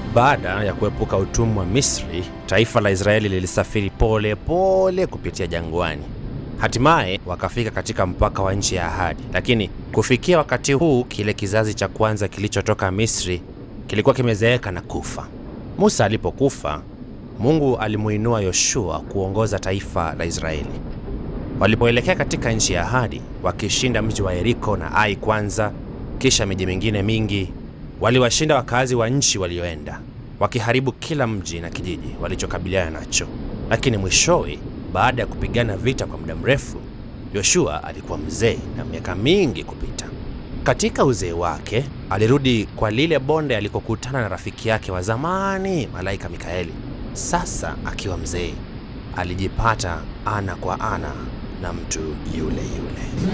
Baada ya kuepuka utumwa wa Misri, taifa la Israeli lilisafiri pole pole kupitia jangwani. Hatimaye wakafika katika mpaka wa nchi ya ahadi, lakini kufikia wakati huu kile kizazi cha kwanza kilichotoka Misri kilikuwa kimezeeka na kufa. Musa alipokufa, Mungu alimuinua Yoshua kuongoza taifa la Israeli. Walipoelekea katika nchi ya ahadi, wakishinda mji wa Yeriko na Ai kwanza, kisha miji mingine mingi, waliwashinda wakazi wa nchi walioenda, wakiharibu kila mji na kijiji walichokabiliana nacho. Lakini mwishowe, baada ya kupigana vita kwa muda mrefu, Yoshua alikuwa mzee na miaka mingi kupita. Katika uzee wake alirudi kwa lile bonde alikokutana na rafiki yake wa zamani, malaika Mikaeli. Sasa akiwa mzee, alijipata ana kwa ana na mtu yule yule.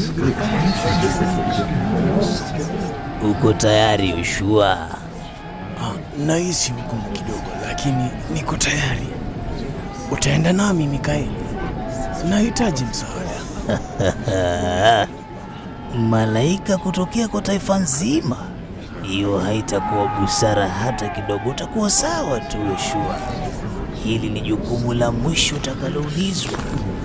Uko tayari Yoshua? Ah, nahisi hukumu kidogo, lakini niko tayari. Utaenda nami Mikaeli? Nahitaji msaada. Malaika kutokea kwa taifa nzima? Hiyo haitakuwa busara hata kidogo. Utakuwa sawa tu Yoshua. Hili ni jukumu la mwisho utakaloulizwa.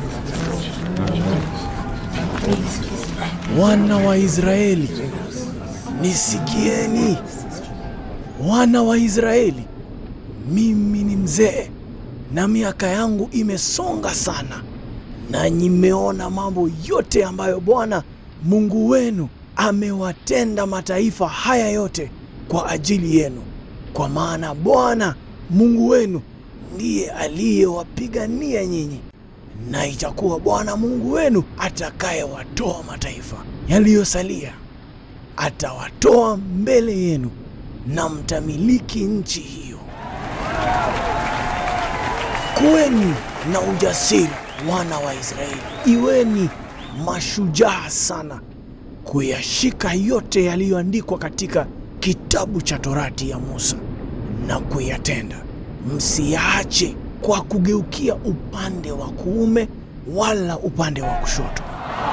Wana wa Israeli, nisikieni. Wana wa Israeli, mimi ni mzee na miaka yangu imesonga sana, nanyi mmeona mambo yote ambayo Bwana Mungu wenu amewatenda mataifa haya yote kwa ajili yenu, kwa maana Bwana Mungu wenu ndiye aliyewapigania nyinyi, na itakuwa Bwana Mungu wenu atakayewatoa mataifa yaliyosalia, atawatoa mbele yenu na mtamiliki nchi hiyo. Kuweni na ujasiri, wana wa Israeli, iweni mashujaa sana kuyashika yote yaliyoandikwa katika kitabu cha Torati ya Musa na kuyatenda. Msiyaache kwa kugeukia upande wa kuume wala upande wa kushoto.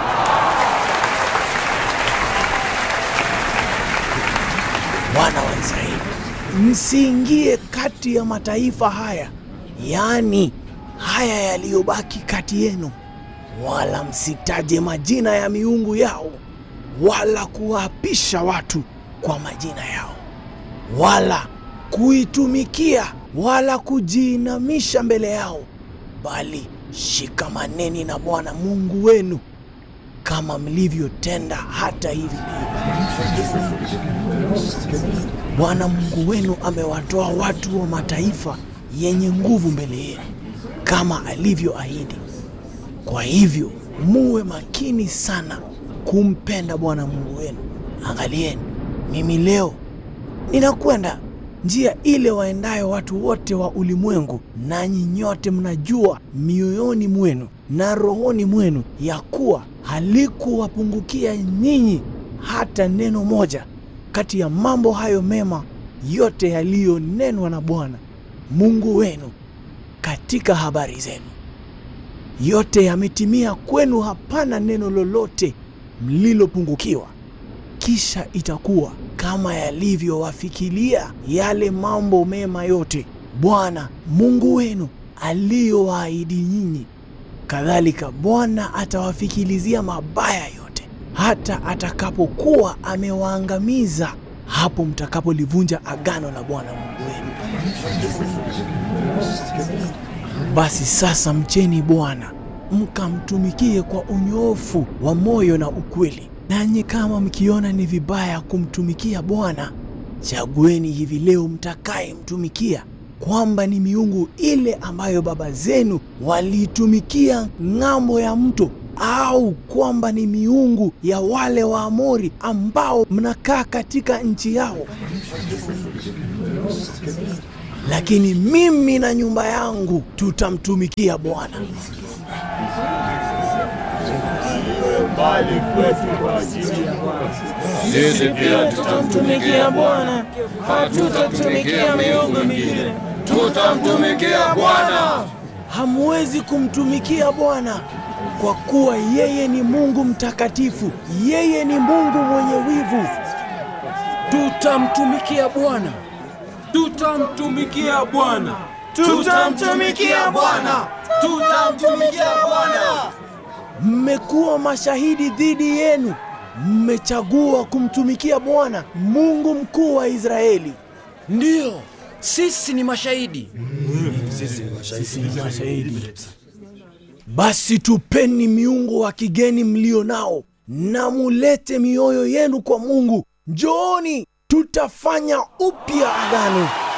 Wana wa Israeli, msiingie kati ya mataifa haya, yaani haya yaliyobaki kati yenu, wala msitaje majina ya miungu yao, wala kuwaapisha watu kwa majina yao, wala kuitumikia, wala kujiinamisha mbele yao, bali shikamaneni na Bwana Mungu wenu kama mlivyotenda hata hivi leo. Bwana Mungu wenu amewatoa watu wa mataifa yenye nguvu mbele yenu kama alivyoahidi. Kwa hivyo muwe makini sana kumpenda Bwana Mungu wenu. Angalieni, mimi leo ninakwenda njia ile waendayo watu wote wa ulimwengu, nanyi nyote mnajua mioyoni mwenu na rohoni mwenu ya kuwa halikuwapungukia nyinyi hata neno moja kati ya mambo hayo mema yote yaliyonenwa na Bwana Mungu wenu katika habari zenu. Yote yametimia kwenu, hapana neno lolote mlilopungukiwa. Kisha itakuwa kama yalivyowafikilia yale mambo mema yote Bwana Mungu wenu aliyowaahidi nyinyi, kadhalika Bwana atawafikilizia mabaya yote, hata atakapokuwa amewaangamiza, hapo mtakapolivunja agano la Bwana Mungu wenu. Basi sasa mcheni Bwana mkamtumikie kwa unyoofu wa moyo na ukweli. Nanyi kama mkiona ni vibaya kumtumikia Bwana, chagueni hivi leo mtakayemtumikia, kwamba ni miungu ile ambayo baba zenu waliitumikia ng'ambo ya mto, au kwamba ni miungu ya wale Waamori ambao mnakaa katika nchi yao. Lakini mimi na nyumba yangu tutamtumikia Bwana. Sisi pia tutamtumikia Bwana, hatutatumikia miungu mingine, tutamtumikia Bwana. Hamwezi kumtumikia Bwana kwa kuwa yeye ni Mungu mtakatifu, yeye ni Mungu mwenye wivu. Tutamtumikia Bwana tutamtumikia Bwana, Tutamtumikia Bwana. tutamtumikia Bwana. Mmekuwa mashahidi dhidi yenu, mmechagua kumtumikia Bwana Mungu mkuu wa Israeli. Ndiyo, sisi ni mashahidi. Basi tupeni miungu wa kigeni mlio nao na mulete mioyo yenu kwa Mungu. Njooni, tutafanya upya agano.